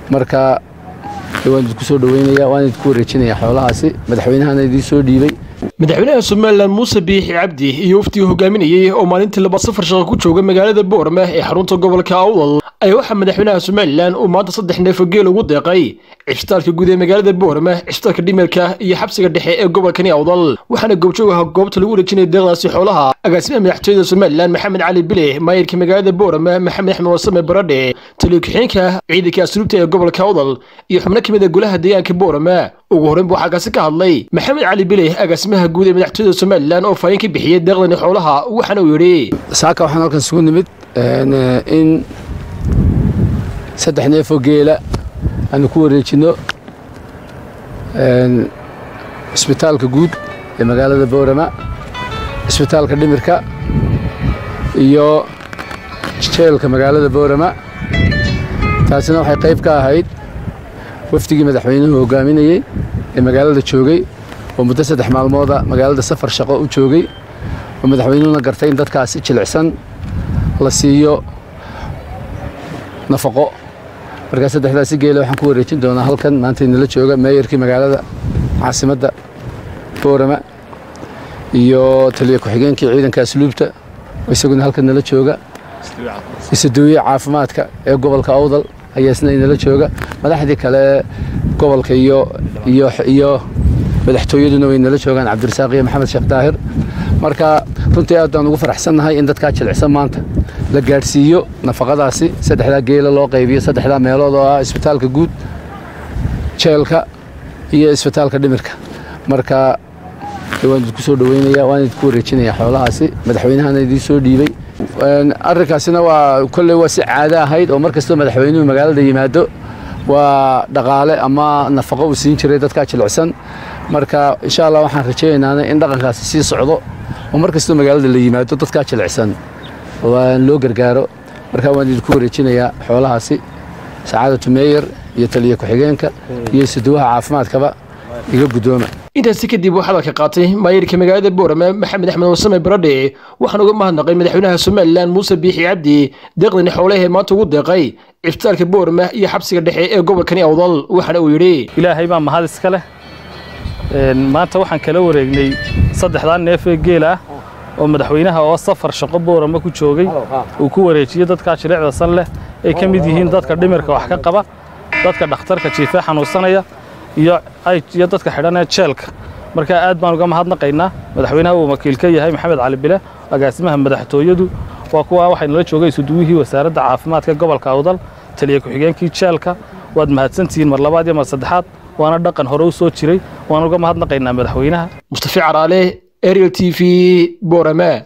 marka waan idinku soo dhaweynaya waan idinku wareejinaya xoolahaasi madaxweynahana idiin soo dhiibay madaxweynaha somalilan muuse biixi cabdi iyo waftigii hogaaminayey oo maalintii laba safar shaqo ku jooga magaalada boorama ee xarunta gobolka awdal ayaa waxaa madaxweynaha somalilan uu maanta saddex neefo geel ugu deeqay cisbitaalka guud ee magaalada boorama cisbitaalka dhimirka iyo xabsiga dhexe ee gobolkani awdal waxaana goobjoog aha goobta lagu wareejinaya deeqdaasi xoolaha agaasimaha madaxtooyada somalilan maxamed cali bile maayirka magaalada boorama maxamed axmed wasame baradhe taliyo ku-xigeenka ciidanka asluubta ee gobolka awdal iyo xubno ka mid a golaha deegaanka boorama ugu horreyn buu xaggaasi ka hadlay maxamed cali bile agaasimaha guud ee madaxtooyada somalilan oo faahin ka bixiyey deeqdani xoolaha waxaana uu yidhi saaka waxaan halkan isugu nimid in saddex neefoo geela aanu ku wareejinno cisbitaalka guud ee magaalada boorama cisbitaalka dhimirka iyo jeelka magaalada boorama taasina waxay qayb ka ahayd wafdigii madaxweynuhu hogaaminayey ee magaalada joogay oo muddo saddex maalmooda magaalada safar shaqo u joogay oo madaxweynuhuna gartay in dadkaasi jilicsan la siiyo nafaqo markaa saddexdaasi geela waxaan ku wareejin doonaa halkan maanta inala jooga meeyarkii magaalada caasimadda boorama iyo taliyo ku-xigeenkii ciidanka asluubta oo isaguna halkan nala jooga isaduwiye caafimaadka ee gobolka awdal ayaa isna inala jooga madaxdii kale gobolka iyo iyo iyo madaxtooyaduna way nala joogaan cabdirasaaq iyo maxamed sheekh daahir marka runtii aad baan ugu faraxsannahay in dadkaa jilicsan maanta la gaadhsiiyo nafaqadaasi saddexdaa geela loo qaybiyo saddexdaa meelood oo ah isbitaalka guud jeelka iyo isbitaalka dhimirka marka waan idinku soo dhaweynaya waan idinku wareejinaya xoolahaasi madaxweynahana idiin soo dhiibay arrinkaasina waa kolley waa si caado ahayd oo mar kastoo madaxweynuhu magaalada yimaado waa dhaqaale ama nafaqo uu siin jiray dadkaa jilicsan marka insha allah waxaan rajaynaana in dhaqankaasi sii socdo oo mar kastoo magaalada la yimaado dadkaa jilicsan waan loo gargaaro marka waan idinku wareejinayaa xoolahaasi sacaadatu meeyer iyo taliyo ku-xigeenka iyo isuduwaha caafimaadkaba iga guddooma intaasi kadib uu hadalka qaatay maayirka magaalada boorama maxamed axmed wasame baradhe waxaan uga mahadnaqay madaxweynaha somalilan muuse biixi cabdi deeqdani xoolahee maanta ugu deeqay cisbitaalka boorama iyo xabsiga dhexe ee gobolkani awdal waxaana uu yidhi ilaahay baa mahad iska leh maanta waxaan kala wareegnay saddexdaa neef ee geel ah oo madaxweynaha oo safar shaqo boorama ku joogay uu ku wareejiyey dadkaa jilicda san leh ay ka mid yihiin dadka dhimirka wax ka qaba dadka dhakhtarka jiifee xanuunsanaya iyo dadka xidhan ee jeelka markaa aad baan uga mahadnaqaynaa madaxweynaha uu wakiil ka yahay maxamed cali bile agaasimaha madaxtooyadu waa kuwa waxay nala joogay isuduwihii wasaaradda caafimaadka gobolka awdal taliya ku-xigeenkii jeelka waad mahadsantihiin mar labaad iyo mar saddexaad waana dhaqan hore u soo jiray waan uga mahadnaqaynaa madaxweynaha mustafi caraale ariel t v borama